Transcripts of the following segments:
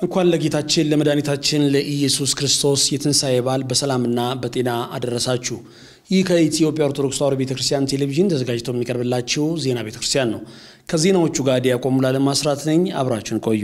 እንኳን ለጌታችን ለመድኃኒታችን ለኢየሱስ ክርስቶስ የትንሣኤ በዓል በሰላምና በጤና አደረሳችሁ። ይህ ከኢትዮጵያ ኦርቶዶክስ ተዋሕዶ ቤተ ክርስቲያን ቴሌቪዥን ተዘጋጅቶ የሚቀርብላችሁ ዜና ቤተ ክርስቲያን ነው። ከዜናዎቹ ጋር ዲያቆን ሙሉዓለም አስራት ነኝ። አብራችሁን ቆዩ።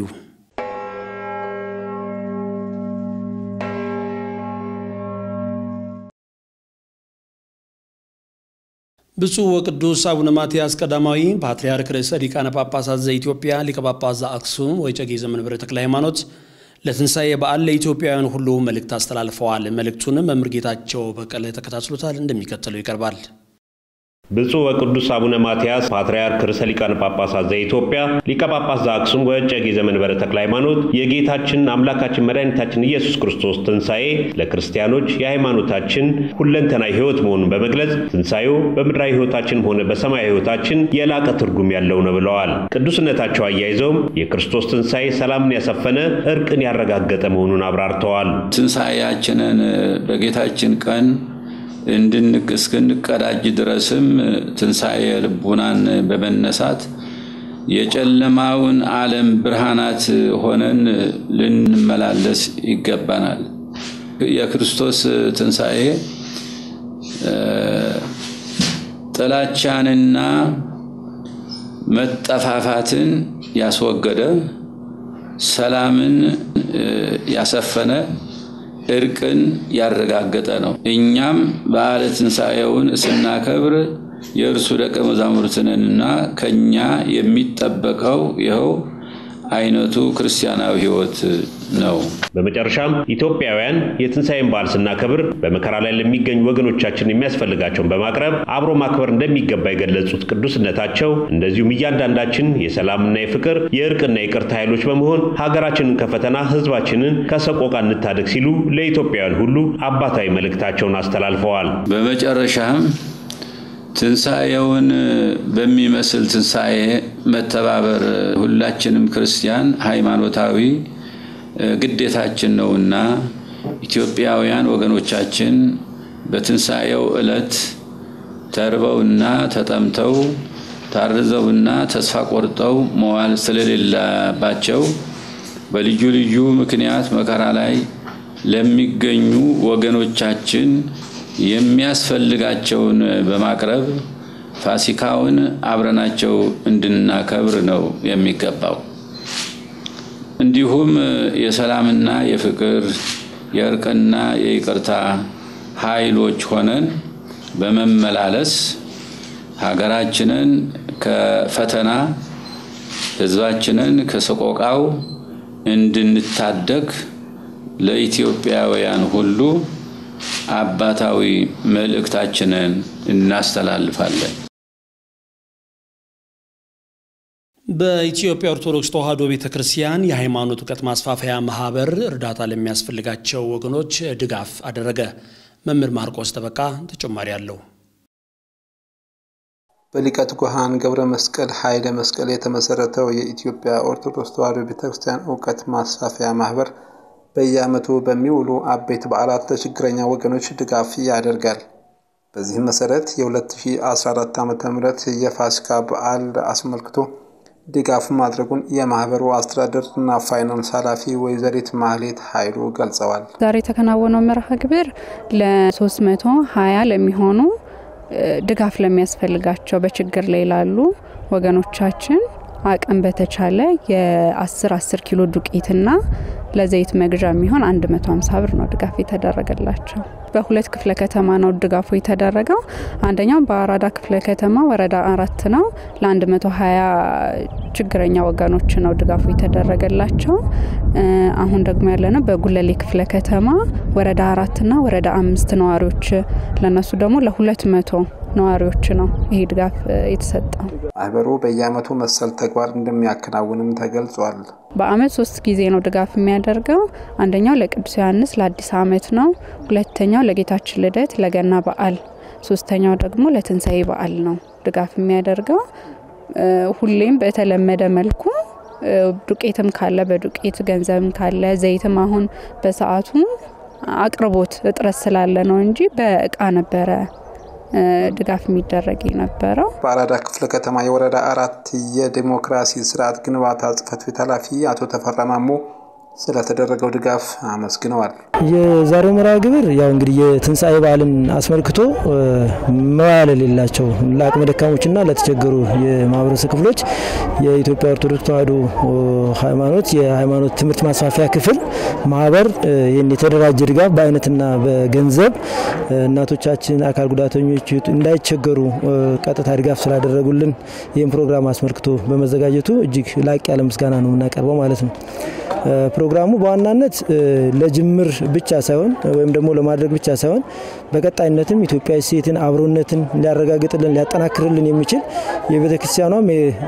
ብፁዕ ወቅዱስ አቡነ ማትያስ ቀዳማዊ ፓትርያርክ ርዕሰ ሊቃነ ጳጳሳት ዘኢትዮጵያ ሊቀ ጳጳስ ዘአክሱም ወዕጨጌ ዘመንበረ ተክለ ሃይማኖት ለትንሣኤ በዓል ለኢትዮጵያውያን ሁሉ መልእክት አስተላልፈዋል። መልእክቱንም መምህር ጌታቸው በቀለ ተከታትሎታል፣ እንደሚከተለው ይቀርባል። ብፁዕ ወቅዱስ አቡነ ማትያስ ፓትርያርክ ርዕሰ ሊቃነ ጳጳሳት ዘኢትዮጵያ ሊቀ ጳጳስ ዘአክሱም ወዕጨጌ ዘመንበረ ተክለ ሃይማኖት የጌታችን አምላካችን መድኃኒታችን ኢየሱስ ክርስቶስ ትንሣኤ ለክርስቲያኖች የሃይማኖታችን ሁለንተናዊ ሕይወት መሆኑን በመግለጽ ትንሣኤው በምድራዊ ሕይወታችንም ሆነ በሰማያዊ ሕይወታችን የላቀ ትርጉም ያለው ነው ብለዋል። ቅዱስነታቸው አያይዘውም የክርስቶስ ትንሣኤ ሰላምን ያሰፈነ እርቅን ያረጋገጠ መሆኑን አብራርተዋል። ትንሣኤያችንን በጌታችን ቀን እስክንቀዳጅ ድረስም ትንሣኤ ልቡናን በመነሳት የጨለማውን ዓለም ብርሃናት ሆነን ልንመላለስ ይገባናል። የክርስቶስ ትንሣኤ ጥላቻንና መጠፋፋትን ያስወገደ፣ ሰላምን ያሰፈነ እርቅን ያረጋገጠ ነው። እኛም በዓለ ትንሣኤውን ስናከብር የእርሱ ደቀ መዛሙርት ነንና ከኛ የሚጠበቀው ይኸው አይነቱ ክርስቲያናዊ ሕይወት ነው። በመጨረሻም ኢትዮጵያውያን የትንሣኤን በዓል ስናከብር በመከራ ላይ ለሚገኙ ወገኖቻችን የሚያስፈልጋቸውን በማቅረብ አብሮ ማክበር እንደሚገባ የገለጹት ቅዱስነታቸው እንደዚሁም እያንዳንዳችን የሰላምና የፍቅር የእርቅና የይቅርታ ኃይሎች በመሆን ሀገራችንን ከፈተና ሕዝባችንን ከሰቆቃ እንታደግ ሲሉ ለኢትዮጵያውያን ሁሉ አባታዊ መልእክታቸውን አስተላልፈዋል። በመጨረሻም ትንሣኤውን በሚመስል ትንሣኤ መተባበር ሁላችንም ክርስቲያን ሃይማኖታዊ ግዴታችን ነውና ኢትዮጵያውያን ወገኖቻችን በትንሣኤው ዕለት ተርበውና ተጠምተው ታርዘውና ተስፋ ቆርጠው መዋል ስለሌለባቸው በልዩ ልዩ ምክንያት መከራ ላይ ለሚገኙ ወገኖቻችን የሚያስፈልጋቸውን በማቅረብ ፋሲካውን አብረናቸው እንድናከብር ነው የሚገባው። እንዲሁም የሰላምና የፍቅር የእርቅና የይቅርታ ኃይሎች ሆነን በመመላለስ ሀገራችንን ከፈተና ሕዝባችንን ከሰቆቃው እንድንታደግ ለኢትዮጵያውያን ሁሉ አባታዊ መልእክታችንን እናስተላልፋለን። በኢትዮጵያ ኦርቶዶክስ ተዋሕዶ ቤተ ክርስቲያን የሃይማኖት እውቀት ማስፋፊያ ማህበር እርዳታ ለሚያስፈልጋቸው ወገኖች ድጋፍ አደረገ። መምህር ማርቆስ ጠበቃ ተጨማሪ አለው። በሊቀ ትጉሃን ገብረ መስቀል ኃይለ መስቀል የተመሰረተው የኢትዮጵያ ኦርቶዶክስ ተዋሕዶ ቤተ ክርስቲያን እውቀት ማስፋፊያ ማህበር በየዓመቱ በሚውሉ አበይት በዓላት ለችግረኛ ወገኖች ድጋፍ ያደርጋል። በዚህም መሰረት የ2014 ዓ ም የፋሲካ በዓል አስመልክቶ ድጋፍ ማድረጉን የማህበሩ አስተዳደርና ፋይናንስ ኃላፊ ወይዘሪት ማህሌት ኃይሉ ገልጸዋል። ዛሬ የተከናወነው መርሃ ግብር ለ320 ለሚሆኑ ድጋፍ ለሚያስፈልጋቸው በችግር ላይ ላሉ ወገኖቻችን አቅም በተቻለ የ10 10 ኪሎ ዱቄትና ለዘይት መግዣ የሚሆን 150 ብር ነው ድጋፍ የተደረገላቸው። በሁለት ክፍለ ከተማ ነው ድጋፉ የተደረገው። አንደኛው በአራዳ ክፍለ ከተማ ወረዳ አራት ነው። ለ120 ችግረኛ ወገኖች ነው ድጋፉ የተደረገላቸው። አሁን ደግሞ ያለነው በጉለሌ ክፍለ ከተማ ወረዳ አራትና ወረዳ አምስት ነዋሪዎች ለነሱ ደግሞ ለሁለት መቶ ነዋሪዎች ነው ይህ ድጋፍ የተሰጠው። ማህበሩ በየዓመቱ መሰል ተግባር እንደሚያከናውንም ተገልጿል። በዓመት ሶስት ጊዜ ነው ድጋፍ የሚያደርገው። አንደኛው ለቅዱስ ዮሐንስ ለአዲስ ዓመት ነው። ሁለተኛው ለጌታችን ልደት ለገና በዓል፣ ሶስተኛው ደግሞ ለትንሣኤ በዓል ነው ድጋፍ የሚያደርገው። ሁሌም በተለመደ መልኩ ዱቄትም ካለ በዱቄት ገንዘብም ካለ ዘይትም አሁን በሰዓቱ አቅርቦት እጥረት ስላለ ነው እንጂ በእቃ ነበረ ድጋፍ የሚደረግ የነበረው። በአራዳ ክፍለ ከተማ የወረዳ አራት የዲሞክራሲ ስርዓት ግንባታ ጽህፈት ቤት ኃላፊ አቶ ተፈራ ማሞ ስለተደረገው ድጋፍ አመስግነዋል። የዛሬው መርሃ ግብር ያው እንግዲህ የትንሣኤ በዓልን አስመልክቶ መዋያ ለሌላቸው ለአቅመ ደካሞችና ለተቸገሩ የማህበረሰብ ክፍሎች የኢትዮጵያ ኦርቶዶክስ ተዋሕዶ ሃይማኖት የሃይማኖት ትምህርት ማስፋፊያ ክፍል ማህበር ይህን የተደራጀ ድጋፍ በአይነትና በገንዘብ እናቶቻችን፣ አካል ጉዳተኞች እንዳይቸገሩ ቀጥታ ድጋፍ ስላደረጉልን ይህን ፕሮግራም አስመልክቶ በመዘጋጀቱ እጅግ ላቅ ያለ ምስጋና ነው የምናቀርበው ማለት ነው። ፕሮግራሙ በዋናነት ለጅምር ብቻ ሳይሆን ወይም ደግሞ ለማድረግ ብቻ ሳይሆን በቀጣይነትም ኢትዮጵያዊ ሴትን አብሮነትን ሊያረጋግጥልን ሊያጠናክርልን የሚችል የቤተ ክርስቲያኗም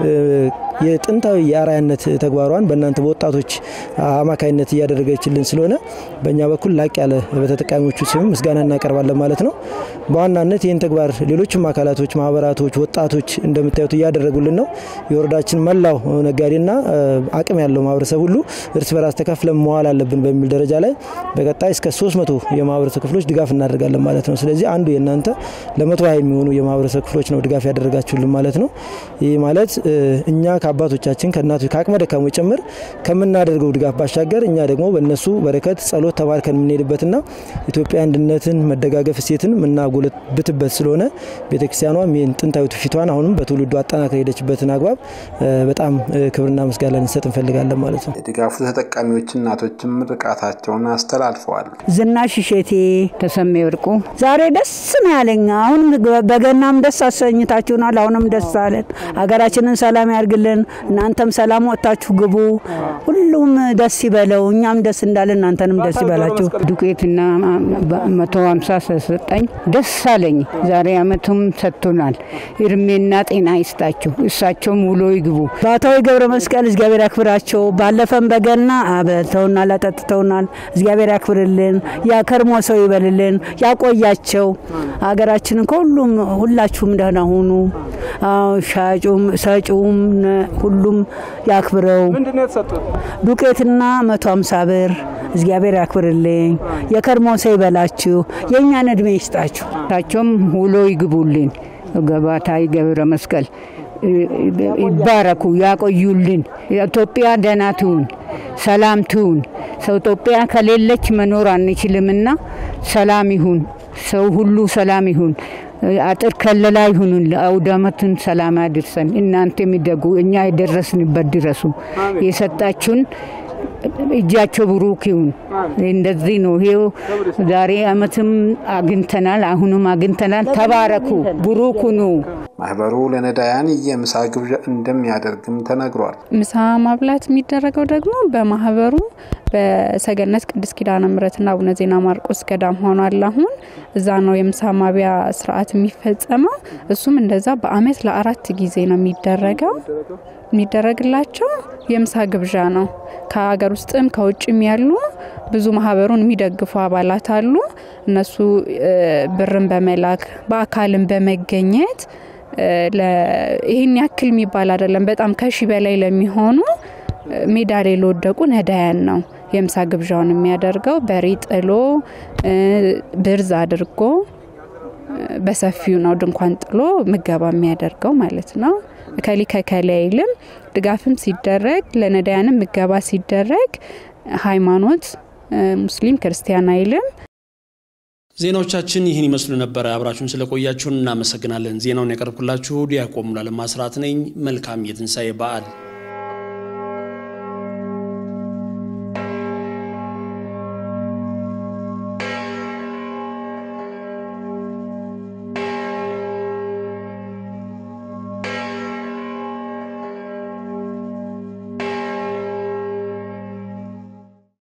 የጥንታዊ የአርአያነት ተግባሯን በእናንተ በወጣቶች አማካይነት እያደረገችልን ስለሆነ በእኛ በኩል ላቅ ያለ በተጠቃሚዎቹ ስም ምስጋና እናቀርባለን ማለት ነው። በዋናነት ይህን ተግባር ሌሎችም አካላቶች፣ ማህበራቶች፣ ወጣቶች እንደምታዩት እያደረጉልን ነው። የወረዳችን መላው ነጋዴና አቅም ያለው ማህበረሰብ ሁሉ እርስ በራስ ተከፍለን መዋል አለብን በሚል ደረጃ ላይ በቀጣይ እስከ 300 የማህበረሰብ ክፍሎች ድጋፍ እናደርጋለን ማለት ነው። ስለዚህ አንዱ የእናንተ ለመቶ ሀያ የሚሆኑ የማህበረሰብ ክፍሎች ነው ድጋፍ ያደረጋችሁልን ማለት ነው። ይህ ማለት እኛ ከአባቶቻችን ከእናቶች ከአቅመ ደካሞች ጭምር ከምናደርገው ድጋፍ ባሻገር እኛ ደግሞ በእነሱ በረከት ጸሎት ተባርከን የምንሄድበትና ኢትዮጵያ አንድነትን መደጋገፍ እሴትን የምናጎለብትበት ስለሆነ ቤተክርስቲያኗም ይህን ጥንታዊ ትውፊቷን አሁንም በትውልዱ አጠናክረ ሄደችበትን አግባብ በጣም ክብርና ምስጋና ልንሰጥ እንፈልጋለን ማለት ነው። የድጋፉ ተጠቃሚዎች እናቶችም ምርቃታቸውን አስተላልፈዋል። ዝናሽ እሸቴ፣ ተሰሜ ወርቁ ዛሬ ደስ ነው ያለኝ። አሁን በገናም ደስ አሰኝታችሁናል። አሁንም ደስ አለን። ሀገራችንን ሰላም ያርግልን። እናንተም ሰላም ወጥታችሁ ግቡ። ሁሉም ደስ ይበለው። እኛም ደስ እንዳለን እናንተንም ደስ ይበላችሁ። ዱቄትና መቶ ሀምሳ ሰጠኝ ደስ አለኝ። ዛሬ አመቱም ሰጥቶናል። እድሜና ጤና ይስጣችሁ። እሳቸውም ውሎ ይግቡ። ባታዊ ገብረ መስቀል እግዚአብሔር ያክብራቸው። ባለፈም በገና አበልተውናል፣ አጠጥተውናል። እግዚአብሔር ያክብርልን፣ ያከርሞ ሰው ይበልልን፣ ያቆያቸው። ሀገራችንን ከሁሉም ሁላችሁም ደህና ሁኑ። ሻጩም ሰጩም ሁሉም ያክብረው። ዱቄትና መቶ አምሳ ብር እግዚአብሔር ያክብርልኝ፣ የከርሞ ሰው ይበላችሁ፣ የእኛን እድሜ ይስጣችሁ። እሳቸውም ውሎ ይግቡልን። ገባታይ ገብረ መስቀል ይባረኩ፣ ያቆዩልን። ኢትዮጵያ ደህና ትሁን፣ ሰላም ትሁን። ሰው ኢትዮጵያ ከሌለች መኖር አንችልምና ሰላም ይሁን፣ ሰው ሁሉ ሰላም ይሁን። አጥር ከለላ ይሁኑን። ለአውደ ዓመቱን ሰላም ያድርሰን። እናንተ የሚደጉ እኛ የደረስንበት ድረሱ። የሰጣችሁን እጃቸው ብሩክ ይሁን። እንደዚህ ነው። ይሄው ዛሬ አመትም አግኝተናል፣ አሁንም አግኝተናል። ተባረኩ፣ ብሩክ ሁኑ። ማህበሩ ለነዳያን የምሳ ግብዣ እንደሚያደርግም ተነግሯል። ምሳ ማብላት የሚደረገው ደግሞ በማህበሩ በሰገነት ቅድስት ኪዳነ ምሕረትና አቡነ ዜና ማርቆስ ገዳም ሆኗል። አሁን እዛ ነው የምሳ ማቢያ ስርዓት የሚፈጸመው። እሱም እንደዛ በአመት ለአራት ጊዜ ነው የሚደረገው። የሚደረግላቸው የምሳ ግብዣ ነው። ከሀገር ውስጥም ከውጭም ያሉ ብዙ ማህበሩን የሚደግፉ አባላት አሉ። እነሱ ብርን በመላክ በአካልም በመገኘት ይህን ያክል የሚባል አይደለም። በጣም ከሺ በላይ ለሚሆኑ ሜዳ ላይ ለወደቁ ነዳያን ነው የምሳ ግብዣውን የሚያደርገው። በሬ ጥሎ ብርዝ አድርጎ በሰፊው ነው ድንኳን ጥሎ ምገባ የሚያደርገው ማለት ነው። ከሊ ከከለ አይልም። ድጋፍም ሲደረግ ለነዳያንም ምገባ ሲደረግ ሃይማኖት ሙስሊም ክርስቲያን አይልም። ዜናዎቻችን ይህን ይመስሉ ነበረ። አብራችሁን ስለቆያችሁን እናመሰግናለን። ዜናውን ያቀርብኩላችሁ ዲያቆን ሙሉዓለም አስራት ነኝ። መልካም የትንሣኤ በዓል